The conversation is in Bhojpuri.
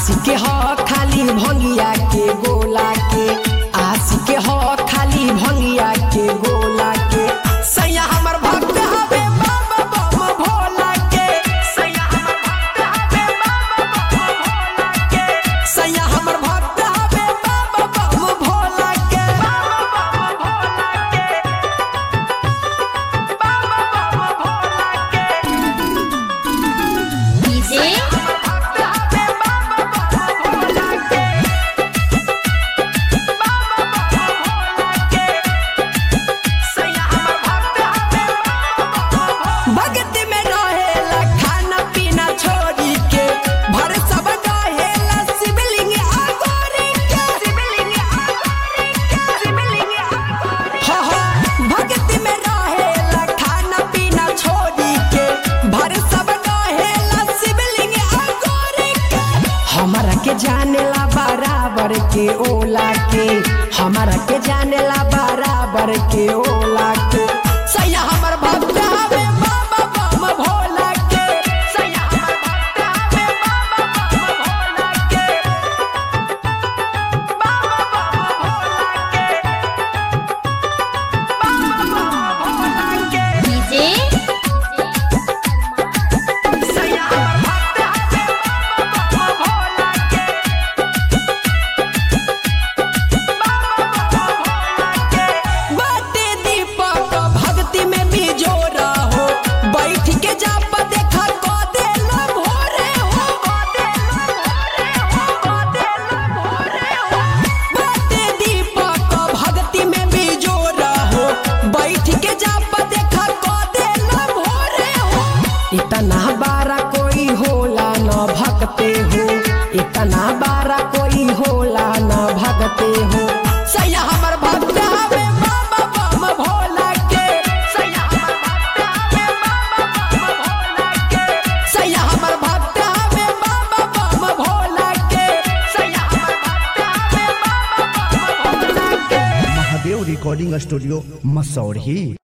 आशिक ह खाली भंगिया के गोला के आशिक ह खाली भंगिया के गोला के सैया हमर भक्त हवे बाबा बम भोला के सैया हमर भक्त हवे बाबा बम भोला के सैया हमर भक्त हवे बाबा बम भोला के बाबा बम भोला के बाबा बम भोला के डीजे भगत में रहेला खाना पीना छोड़ी के भर सब रहेला शिवलिंग आगोरी के शिवलिंग आगोरी के शिवलिंग आगोरी हा हा भगत में रहेला खाना पीना छोड़ी के भर सब रहेला शिवलिंग आगोरी के हमारा के जानेला बराबर के ओला के हमारा के जानेला बराबर के ओला के सैया हमर भक्त हवे बाबा बम भोला के सैया हमर भक्त हवे बाबा बम भोला के बाबा बम भोला के बाबा बम भोला के डीजे सैया हमर भक्त हवे बाबा बम भोला के बाटे दीपक भक्ति में भी जोरा हो बैठ के जाप देखा को देला भोरे हो को देला भोरे हो को देला भोरे हो बाटे दीपक भक्ति में भी जोरा हो बैठ के जाप देखा को देला भोरे हो इतना बारा कोई होला न भगते हो इतना बारा कोई होला न भगते हो सैया हमर भक्त हवे बाबा बम भोला के सैया हमर भक्त हवे बाबा बम भोला के सैया हमर भक्त हवे बाबा बम भोला के सैया हमर भक्त हवे बाबा बम भोला के महादेव रिकॉर्डिंग स्टूडियो मसौढ़ी